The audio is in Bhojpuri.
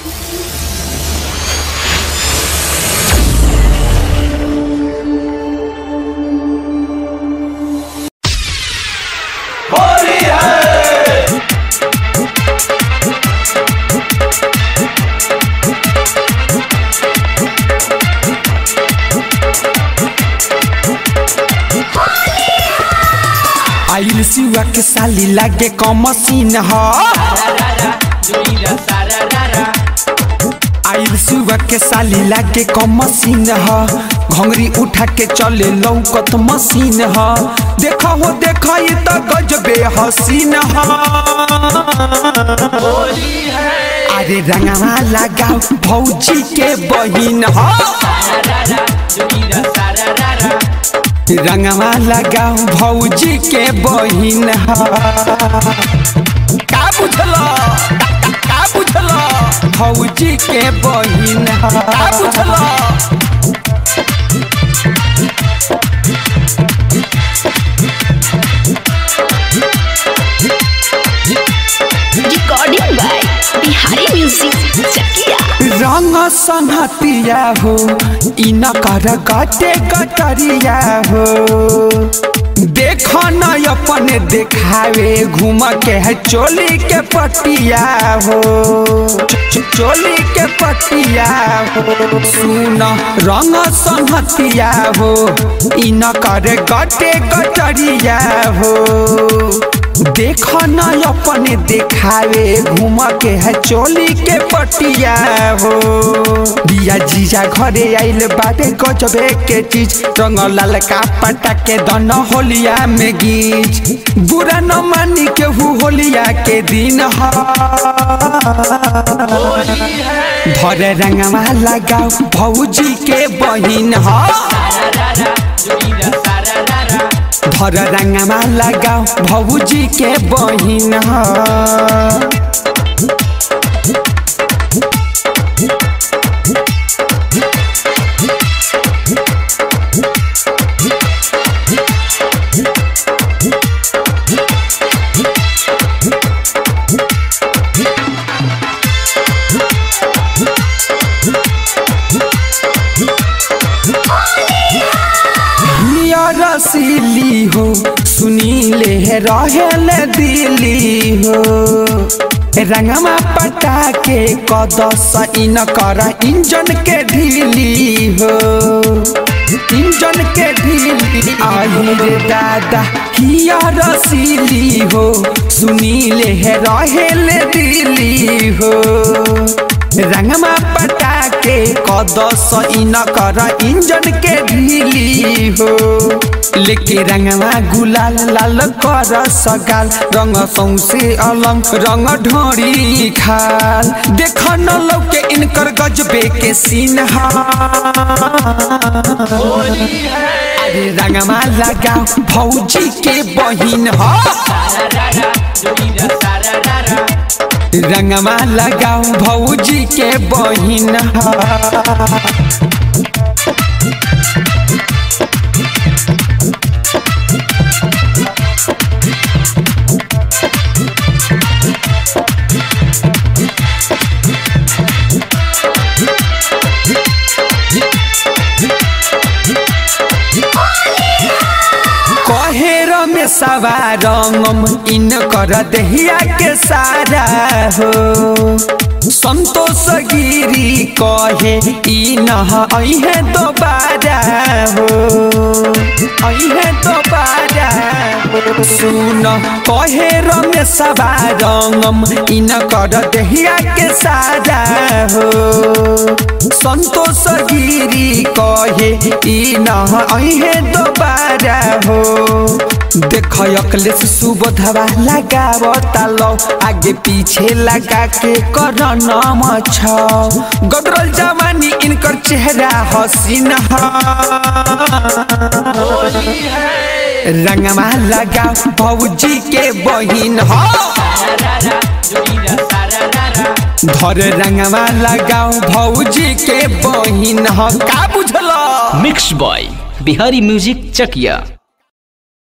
आइल सिवा के साली लागे क मशीन ह आइल सिवा के साली लागे क मशीन ह घंगरी उठा के चले लौकत मशीन ह देखा हो देखा ये तो गजबे हसीन ह अरे रंगवा लगाओ भौजी के बहिन ह रंगवा लगाओ भौजी के बहिन ह का बुझला का बुझला भौजी के बहिन ह का बुझला recording by Bihari music Chakiya रंग सनहतिया हो इन कर गटे गटरिया हो देख न अपन देखावे घूम के है चोली के पटिया हो च- च- चोली के पटिया हो सुन रंग सनहतिया हो इन कर गटे गटरिया हो देख न अपने देखावे घूम के है चोली के पटिया हो बिया जीजा घरे आइल बाटे गजबे के चीज रंग लाल का पटा के दन होलिया में गीच बुरा न मानी के हु होलिया के दिन ह धरे रंगवा लगाओ भौजी के बहिन ह धर रंगवा लगाओ भौजी के बहिन ह रसीली हो सुनीले है रहेल दिली हो रंगमा पटा के कदस इन कर इंजन के ढीली हो इंजन के ढीली आई रे दादा हिया रसीली हो सुनीले है रहेल दिली हो रंगमा पटा के कदस इन कर इंजन के ढीली हो लेके रंगवा गुलाल लाल कर सगाल रंग सौसे अलंग रंग ढोरी खाल देख न लौके इनकर गजबे के सीन हा अरे रंगवा लगा भौजी के बहिन हा रंगवा लगाओ भौजी के बहिन हा कहेर में सवारंगम इन कर दहिया के सारा हो संतोष गिरी कहे ई नह अहे दोबारा हो अहे दोबारा हो सुन कहे में सवारंगम इन कर दहिया के सारा हो संतोष गिरी कहे ई नह अहे दोबारा हो देख अकलेश सुबोधवा लगावता लो आगे पीछे लगा के कर नाम छ गदरल जवानी इनकर चेहरा हसीन ह रंगवा लगा भौजी के बहिन ह धर रंगवा लगाओ भौजी के बहिन ह का बुझल मिक्स बॉय बिहारी म्यूजिक चकिया